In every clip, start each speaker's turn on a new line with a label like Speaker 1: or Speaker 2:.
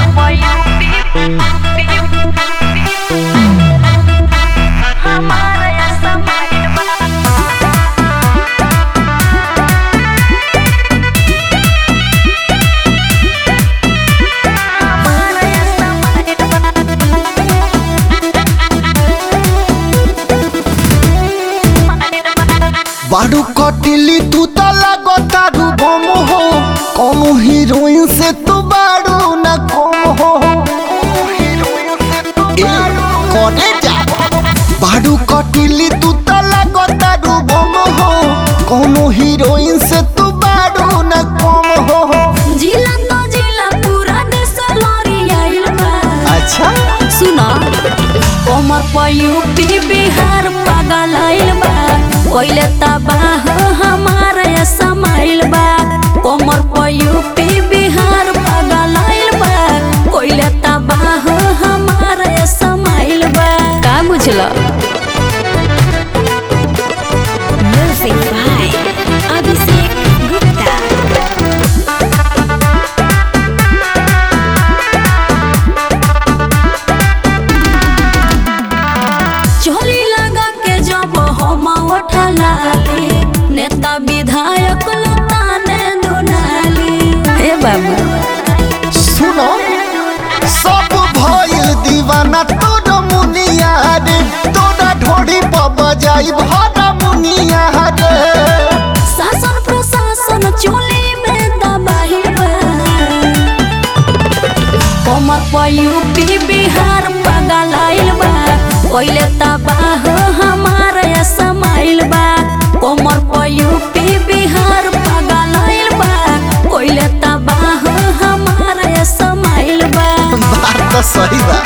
Speaker 1: बारू कटिली तू तो लगो तारू बम हो कौनो हीरोइन से तू बारू न कम हो ए, करे जा बारू कटिली तू तो लगो तारू बम हो कौनो हीरोइन से तू बारू न कम हो
Speaker 2: जिला तो जिला पूरा देश लड़ियाइल बा
Speaker 1: अच्छा
Speaker 2: सुना कमर पर यूपी बिहार पागल आइल बा कोइले तबाह हमार समाइल बा कमर पर यूपी बिहार पागल आइल बा कोइले तबाह हमार समाइल बा का बुझला म्यूजिक बाय अभिषेक गुप्ता चोली लगा के जब हम उठला नेता विधायक लताने दुनाली हे बाबू
Speaker 1: सुनो सब भइल दीवाना तोर मुनिया रे तोरा ढोड़ी पर बजाई भरा मुनिया रे
Speaker 2: शासन प्रशासन चोली में दबाई बा कमर पर यूपी बिहार पागल आइल बा कोइले तबाह हमार समाइल बा कमर पर यूपी बिहार पागल आइल बा कोइले तबाह हमार समाइल बा
Speaker 1: बात तो सही बा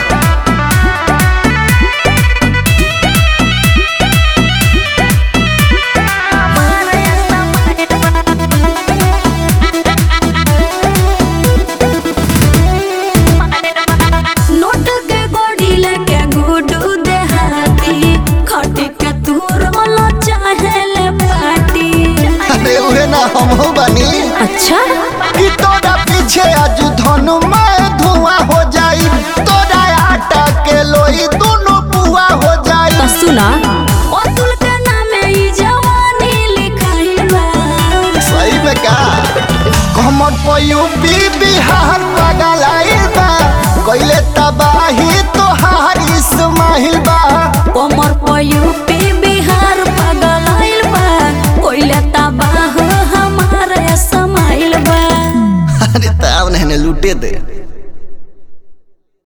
Speaker 2: नोट के गोड़ी लेके गुडू देहाती खटी के तूर वाला चाहे ले पाटी
Speaker 1: अरे उहे ना हम बनी
Speaker 2: अच्छा
Speaker 1: कि तोरा पीछे आज धनु मैं धुआं हो जाई तोरा आटा के लोई दोनों पुआ हो जाई
Speaker 2: तो सुना अतुल के नामे ई जवानी लिखाई बा
Speaker 1: सही में का कमर पर यूपी बिहार पागल आइल बा कइले तबाही तोहार इस्माइल बा
Speaker 2: कमर पर यूपी बिहार पागल आइल बा कोइले तबाह हमारे समाइल बा
Speaker 1: अरे ताव ने लूटे दे